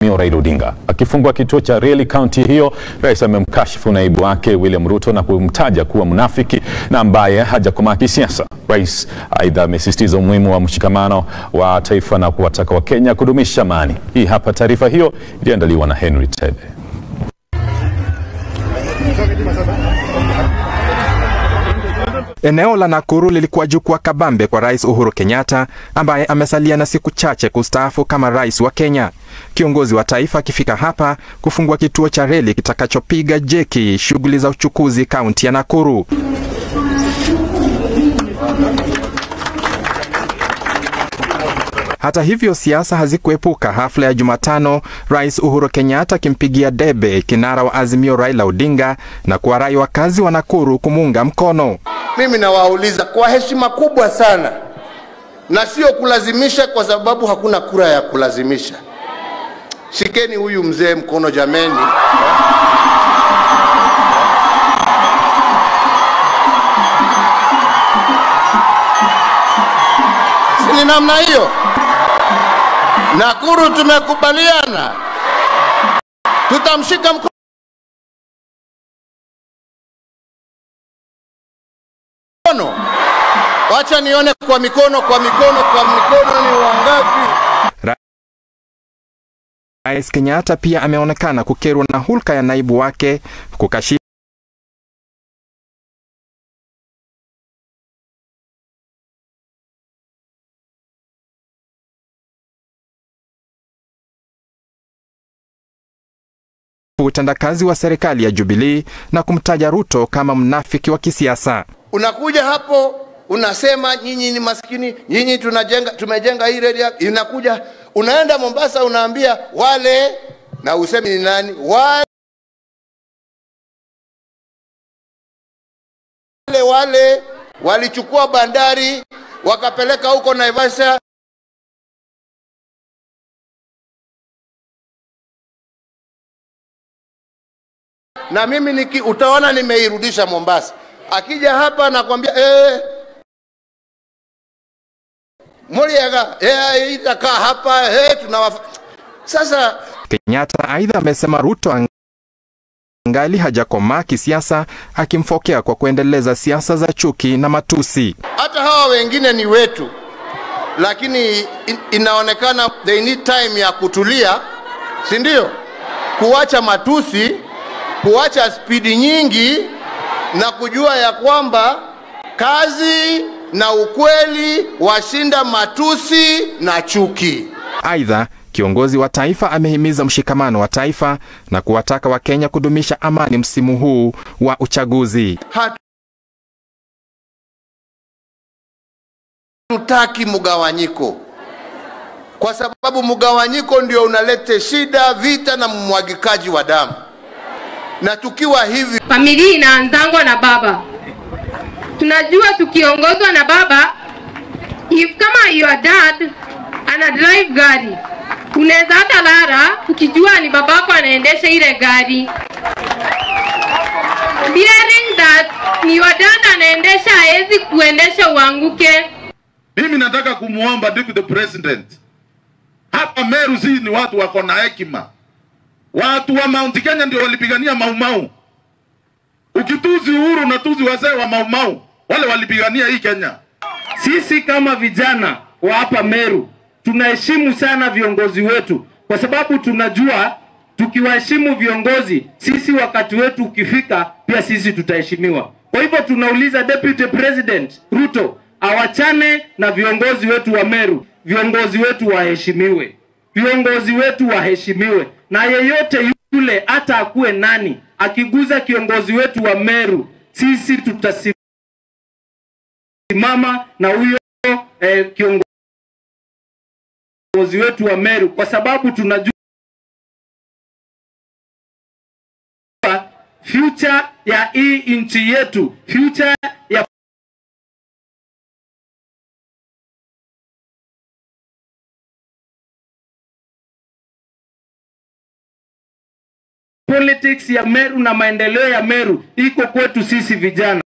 Raila Odinga. Akifungua kituo cha reli kaunti hiyo, rais amemkashifu naibu wake William Ruto na kumtaja kuwa mnafiki na ambaye hajakomaa kisiasa. Rais aidha amesisitiza umuhimu wa mshikamano wa taifa na kuwataka Wakenya kudumisha amani. Hii hapa taarifa hiyo iliyoandaliwa na Henry Tebe. Eneo la Nakuru lilikuwa jukwaa kabambe kwa Rais Uhuru Kenyatta ambaye amesalia na siku chache kustaafu kama rais wa Kenya. Kiongozi wa taifa akifika hapa kufungua kituo cha reli kitakachopiga jeki shughuli za uchukuzi kaunti ya Nakuru. Hata hivyo siasa hazikuepuka hafla ya Jumatano, Rais Uhuru Kenyatta akimpigia debe kinara wa Azimio Raila Odinga na kuwarai wakazi wa Nakuru kumuunga mkono. Mimi nawauliza kwa heshima kubwa sana, na sio kulazimisha, kwa sababu hakuna kura ya kulazimisha. Shikeni huyu mzee mkono jameni. Si ni namna hiyo? Nakuru tumekubaliana, tutamshika mkono. Wacha nione kwa mikono, kwa mikono, kwa mikono ni wangapi? Rais Kenyatta pia ameonekana kukerwa na hulka ya naibu wake kukashifu utendakazi wa serikali ya Jubilee na kumtaja Ruto kama mnafiki wa kisiasa. Unakuja hapo unasema nyinyi ni maskini, nyinyi tunajenga, tumejenga hii reli. Inakuja unaenda Mombasa, unaambia wale, na usemi ni nani wale wale walichukua bandari wakapeleka huko Naivasha. Na mimi niki, utaona nimeirudisha Mombasa. Akija hapa nakwambia eh, Muriaga eh, itakaa hapa eh, tunawafa sasa. Kenyatta aidha amesema Ruto angali hajakomaa kisiasa, akimfokea kwa kuendeleza siasa za chuki na matusi. Hata hawa wengine ni wetu, lakini in, inaonekana they need time ya kutulia, si ndio? Kuacha matusi, kuacha spidi nyingi na kujua ya kwamba kazi na ukweli washinda matusi na chuki. Aidha, kiongozi wa taifa amehimiza mshikamano wa taifa na kuwataka Wakenya kudumisha amani msimu huu wa uchaguzi. Hatutaki mgawanyiko, kwa sababu mgawanyiko ndio unalete shida, vita na mmwagikaji wa damu. Na tukiwa hivi, familia inaanzangwa na baba. Tunajua tukiongozwa na baba, if kama your dad ana drive gari unaweza hata lara ukijua ni babako anaendesha ile gari bearing that ni your dad anaendesha, hawezi kuendesha uanguke. Mimi nataka kumwomba deputy president, hapa Meru si ni watu wako na hekima. Watu wa Mount Kenya ndio walipigania Maumau. Ukituzi Uhuru na tuzi wazee wa Maumau, wale walipigania hii Kenya. Sisi kama vijana wa hapa Meru tunaheshimu sana viongozi wetu, kwa sababu tunajua tukiwaheshimu viongozi, sisi wakati wetu ukifika, pia sisi tutaheshimiwa. Kwa hivyo tunauliza Deputy President Ruto awachane na viongozi wetu wa Meru. Viongozi wetu waheshimiwe, viongozi wetu waheshimiwe, na yeyote yule hata akuwe nani, akiguza kiongozi wetu wa Meru, sisi tutasimama na huyo eh, kiongozi viongozi wetu wa Meru kwa sababu tunajua future ya hii nchi yetu, future ya politics ya Meru na maendeleo ya Meru iko kwetu sisi vijana.